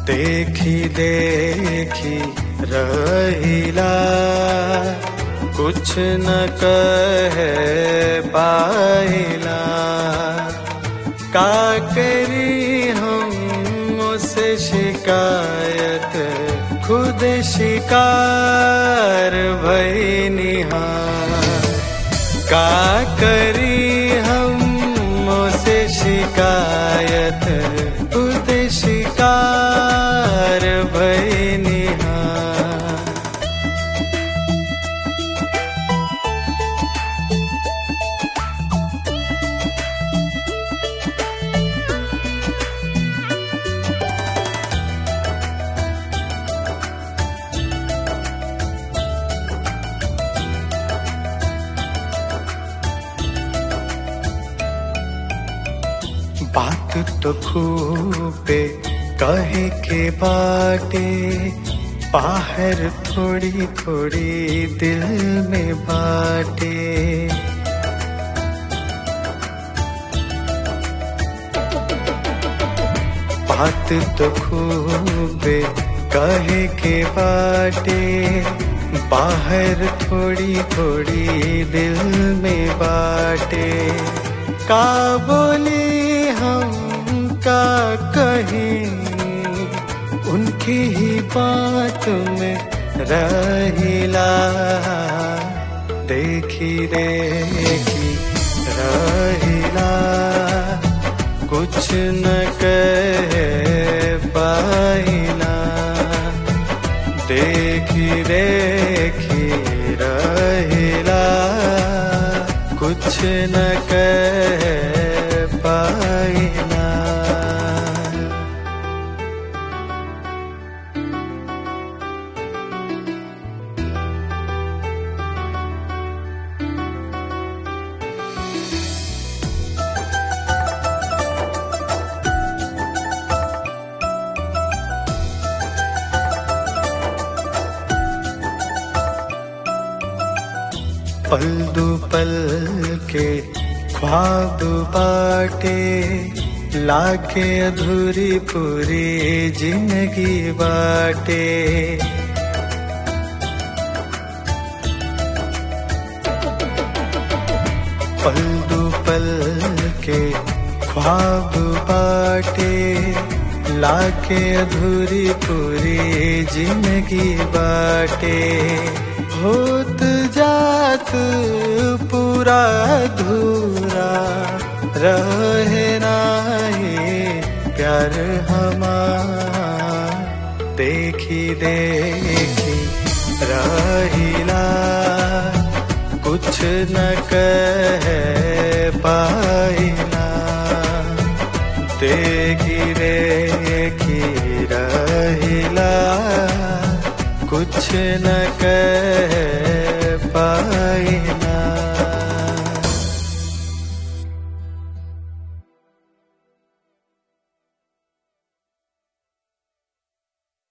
देखी देखी रहिला कुछ न कहे पाइला का करी हम उसे शिकायत खुद शिकार भई निहार का करी हम उसे शिकायत खुद शिकार भई निहार बात तो खूबे कहे के बाटे बाहर थोड़ी थोड़ी दिल में बाटे बात तो खूबे कहे के बाटे बाहर थोड़ी थोड़ी दिल में बाटे का बोली हम का कहीं उनकी ही बात में रहिला देखी देखी रहिला कुछ न कह पाइला देखी देखी रहिला कुछ न कह पाइला पल दो पल के ख्वाब बाटे लाके अधूरी पूरी जिंदगी बाटे पल दो पल के ख्वाब बाटे लाके अधूरी पूरी जिंदगी बाटे होत जात पूरा अधूरा रहे नाही प्यार हमार देखी देखी रहिला कुछ न कह पाइला देखी देखी रहिला कुछ न कह